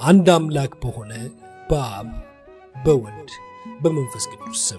አንድ አምላክ በሆነ በአብ በወልድ በመንፈስ ቅዱስ ስም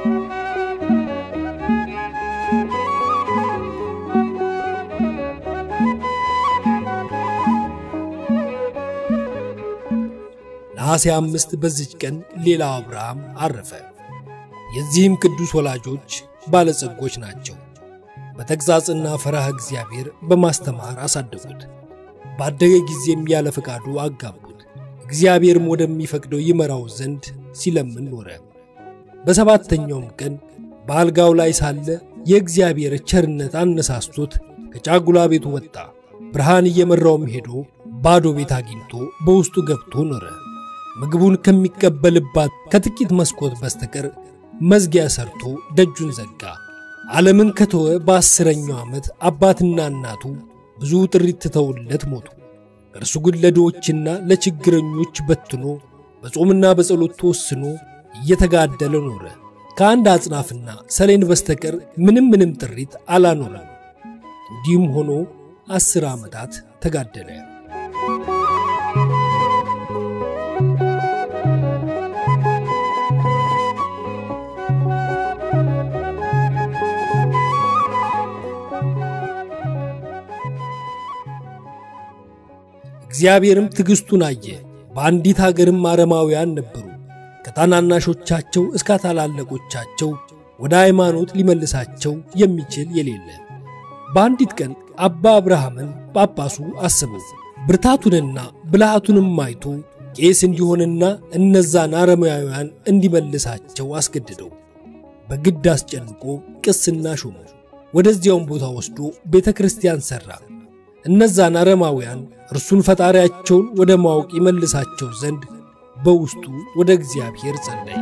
ነሐሴ አምስት በዚች ቀን ሌላው አብርሃም አረፈ። የዚህም ቅዱስ ወላጆች ባለጸጎች ናቸው። በተግሣጽና ፈራህ እግዚአብሔር በማስተማር አሳደጉት። ባደገ ጊዜም ያለ ፈቃዱ አጋቡት። እግዚአብሔርም ወደሚፈቅደው ይመራው ዘንድ ሲለምን ኖረ። በሰባተኛውም ቀን በአልጋው ላይ ሳለ የእግዚአብሔር ቸርነት አነሳስቶት ከጫጉላ ቤቱ ወጣ። ብርሃን እየመራውም ሄዶ ባዶ ቤት አግኝቶ በውስጡ ገብቶ ኖረ። ምግቡን ከሚቀበልባት ከጥቂት መስኮት በስተቀር መዝጊያ ሰርቶ ደጁን ዘጋ። ዓለምን ከተወ በአስረኛው ዓመት አባትና እናቱ ብዙ ጥሪት ትተውለት ሞቱ። እርሱ ግን ለድሆችና ለችግረኞች በትኖ በጾምና በጸሎት ተወስኖ እየተጋደለ ኖረ። ከአንድ አጽናፍና ሰሌን በስተቀር ምንም ምንም ጥሪት አላኖረም። እንዲህም ሆኖ አስር ዓመታት ተጋደለ። እግዚአብሔርም ትዕግሥቱን አየ። በአንዲት አገርም አረማውያን ነበሩ። ከታናናሾቻቸው እስከ ታላላቆቻቸው ወደ ሃይማኖት ሊመልሳቸው የሚችል የሌለ። በአንዲት ቀን አባ አብርሃምን ጳጳሱ አስበው ብርታቱንና ብልሃቱንም አይቶ ቄስ እንዲሆንና እነዛን አረማውያን እንዲመልሳቸው አስገድደው በግድ አስጨንቆ ቅስና ሾመ። ወደዚያውም ቦታ ወስዶ ቤተ ክርስቲያን ሠራ። እነዛን አረማውያን እርሱን ፈጣሪያቸውን ወደ ማወቅ ይመልሳቸው ዘንድ በውስጡ ወደ እግዚአብሔር ጸለየ።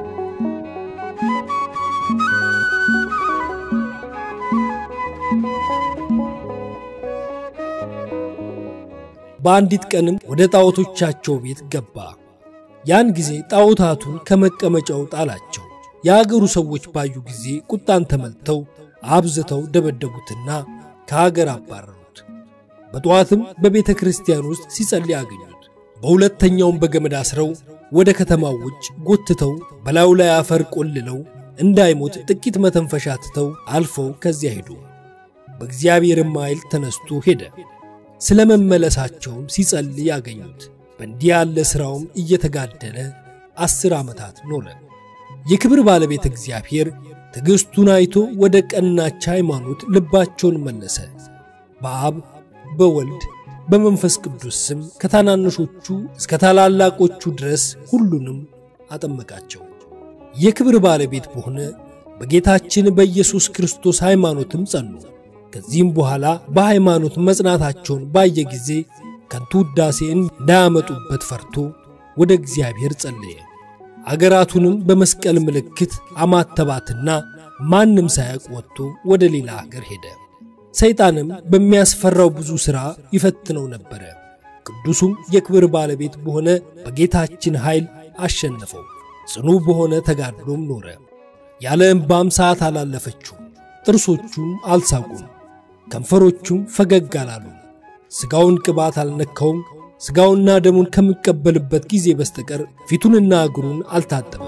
በአንዲት ቀንም ወደ ጣዖቶቻቸው ቤት ገባ። ያን ጊዜ ጣዖታቱን ከመቀመጫው ጣላቸው። የአገሩ ሰዎች ባዩ ጊዜ ቁጣን ተመልተው አብዝተው ደበደቡትና ከአገር አባረሩት። በጠዋትም በቤተ ክርስቲያን ውስጥ ሲጸልይ አገኙት። በሁለተኛውም በገመድ አስረው ወደ ከተማው ውጭ ጎትተው በላዩ ላይ አፈር ቆልለው እንዳይሞት ጥቂት መተንፈሻ ትተው አልፈው ከዚያ ሄዱ። በእግዚአብሔርም ኃይል ተነስቶ ሄደ። ስለ መመለሳቸውም ሲጸልይ አገኙት። በእንዲህ ያለ ሥራውም እየተጋደለ አስር ዓመታት ኖረ። የክብር ባለቤት እግዚአብሔር ትዕግሥቱን አይቶ ወደ ቀናች ሃይማኖት ልባቸውን መለሰ። በአብ በወልድ በመንፈስ ቅዱስ ስም ከታናንሾቹ እስከ ታላላቆቹ ድረስ ሁሉንም አጠመቃቸው። የክብር ባለቤት በሆነ በጌታችን በኢየሱስ ክርስቶስ ሃይማኖትም ጸኑ። ከዚህም በኋላ በሃይማኖት መጽናታቸውን ባየ ጊዜ ከንቱ ውዳሴ እንዳያመጡበት ፈርቶ ወደ እግዚአብሔር ጸለየ። አገራቱንም በመስቀል ምልክት አማተባትና ማንም ሳያውቅ ወጥቶ ወደ ሌላ አገር ሄደ። ሰይጣንም በሚያስፈራው ብዙ ሥራ ይፈትነው ነበረ። ቅዱሱም የክብር ባለቤት በሆነ በጌታችን ኃይል አሸነፈው። ጽኑ በሆነ ተጋድሎም ኖረ። ያለ እምባም ሰዓት አላለፈችው። ጥርሶቹም አልሳቁም፣ ከንፈሮቹም ፈገግ አላሉ። ሥጋውን ቅባት አልነካውም። ሥጋውና ደሙን ከሚቀበልበት ጊዜ በስተቀር ፊቱንና እግሩን አልታጠበም።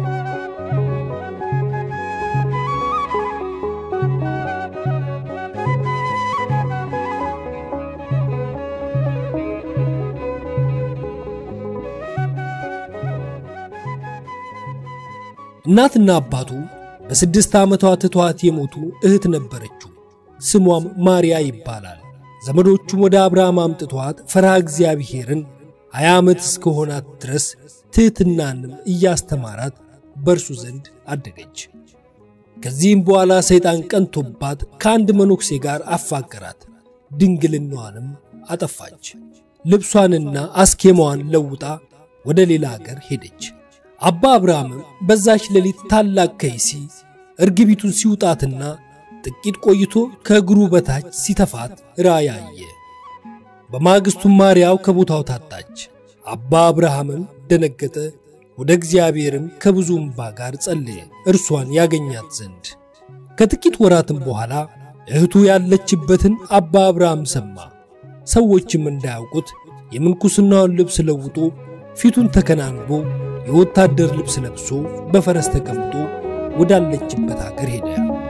እናትና አባቱ በስድስት ዓመቷ ትቷት የሞቱ እህት ነበረችው። ስሟም ማርያ ይባላል። ዘመዶቹም ወደ አብርሃም አምጥቷት ፈርሃ እግዚአብሔርን ሀያ ዓመት እስከሆናት ድረስ ትሕትናንም እያስተማራት በእርሱ ዘንድ አደገች። ከዚህም በኋላ ሰይጣን ቀንቶባት ከአንድ መነኩሴ ጋር አፋቀራት። ድንግልናዋንም አጠፋች። ልብሷንና አስኬማዋን ለውጣ ወደ ሌላ አገር ሄደች። አባ አብርሃምም በዛች ሌሊት ታላቅ ከይሲ እርግቢቱን ሲውጣትና ጥቂት ቆይቶ ከእግሩ በታች ሲተፋት ራእይ አየ። በማግስቱም ማርያው ከቦታው ታጣች። አባ አብርሃምም ደነገጠ። ወደ እግዚአብሔርም ከብዙ እምባ ጋር ጸለየ፣ እርሷን ያገኛት ዘንድ። ከጥቂት ወራትም በኋላ እህቱ ያለችበትን አባ አብርሃም ሰማ። ሰዎችም እንዳያውቁት የምንኩስናውን ልብስ ለውጦ ፊቱን ተከናንቦ የወታደር ልብስ ለብሶ በፈረስ ተቀምጦ ወዳለችበት አገር ሄደ።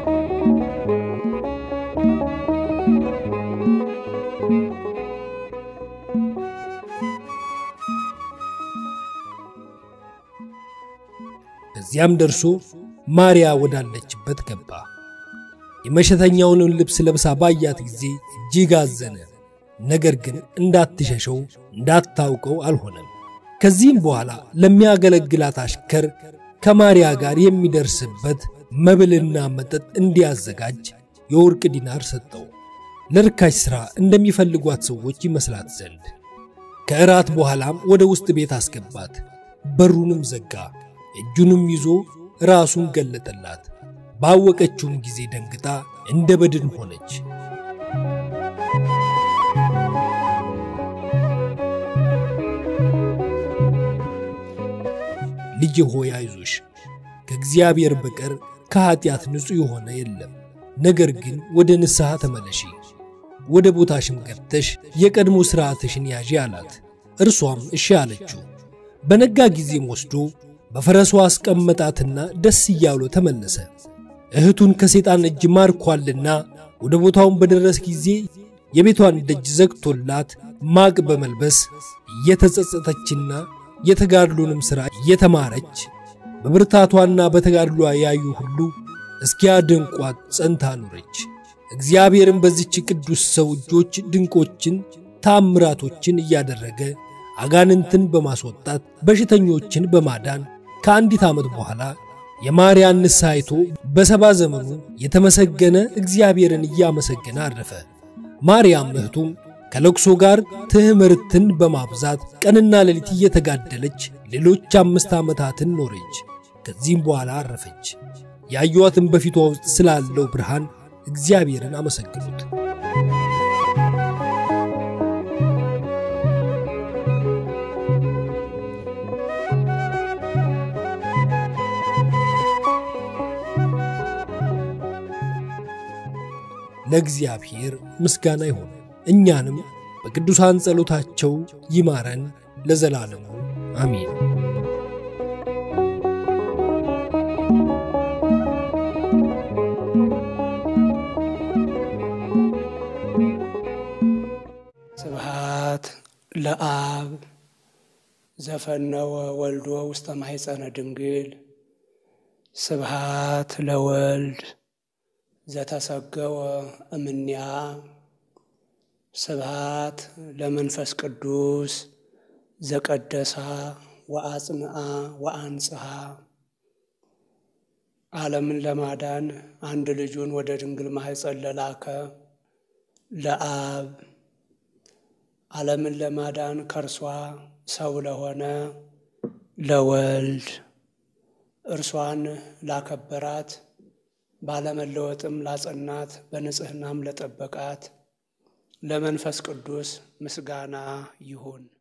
ከዚያም ደርሶ ማርያ ወዳለችበት ገባ። የመሸተኛውንም ልብስ ለብሳ ባያት ጊዜ እጅግ አዘነ። ነገር ግን እንዳትሸሸው እንዳታውቀው አልሆነም። ከዚህም በኋላ ለሚያገለግላት አሽከር ከማርያ ጋር የሚደርስበት መብልና መጠጥ እንዲያዘጋጅ የወርቅ ዲናር ሰጠው፣ ለርካሽ ሥራ እንደሚፈልጓት ሰዎች ይመስላት ዘንድ። ከእራት በኋላም ወደ ውስጥ ቤት አስገባት፣ በሩንም ዘጋ። እጁንም ይዞ ራሱን ገለጠላት። ባወቀችውም ጊዜ ደንግጣ እንደ በድን ሆነች። ልጅ ሆይ አይዞሽ፣ ከእግዚአብሔር በቀር ከኀጢአት ንጹሕ የሆነ የለም። ነገር ግን ወደ ንስሐ ተመለሺ፣ ወደ ቦታሽም ገብተሽ የቀድሞ ሥርዓትሽን ያዢ አላት። እርሷም እሺ አለችው። በነጋ ጊዜም ወስዶ በፈረሷ አስቀመጣትና ደስ እያሉ ተመለሰ። እህቱን ከሰይጣን እጅ ማርኳልና ወደ ቦታውን በደረስ ጊዜ የቤቷን ደጅ ዘግቶላት ማቅ በመልበስ እየተጸጸተችና የተጋድሎንም ሥራ እየተማረች በብርታቷና በተጋድሏ ያዩ ሁሉ እስኪያደንቋት ጸንታ ኖረች። እግዚአብሔርም በዚች ቅዱስ ሰው እጆች ድንቆችን ታምራቶችን እያደረገ አጋንንትን በማስወጣት በሽተኞችን በማዳን ከአንዲት ዓመት በኋላ የማርያን ንስሐ አይቶ በሰባ ዘመኑ የተመሰገነ እግዚአብሔርን እያመሰገነ አረፈ። ማርያም እህቱም ከለቅሶ ጋር ትምህርትን በማብዛት ቀንና ሌሊት እየተጋደለች ሌሎች አምስት ዓመታትን ኖረች። ከዚህም በኋላ አረፈች። ያዩዋትን በፊቷ ውስጥ ስላለው ብርሃን እግዚአብሔርን አመሰግኑት። ለእግዚአብሔር ምስጋና ይሁን። እኛንም በቅዱሳን ጸሎታቸው ይማረን ለዘላለሙ አሜን። ስብሃት ለአብ ዘፈነወ ወልዶ ውስተ ማሕፀነ ድንግል ስብሃት ለወልድ ዘተሰገወ እምኔያ ስብሃት ለመንፈስ ቅዱስ ዘቀደሳ ወአጽንአ ወአንጽሐ ዓለምን ለማዳን አንድ ልጁን ወደ ድንግል ማሕፀን ለላከ ለአብ ዓለምን ለማዳን ከእርሷ ሰው ለሆነ ለወልድ እርሷን ላከበራት ባለመለወጥም ላጸናት በንጽሕናም ለጠበቃት ለመንፈስ ቅዱስ ምስጋና ይሁን።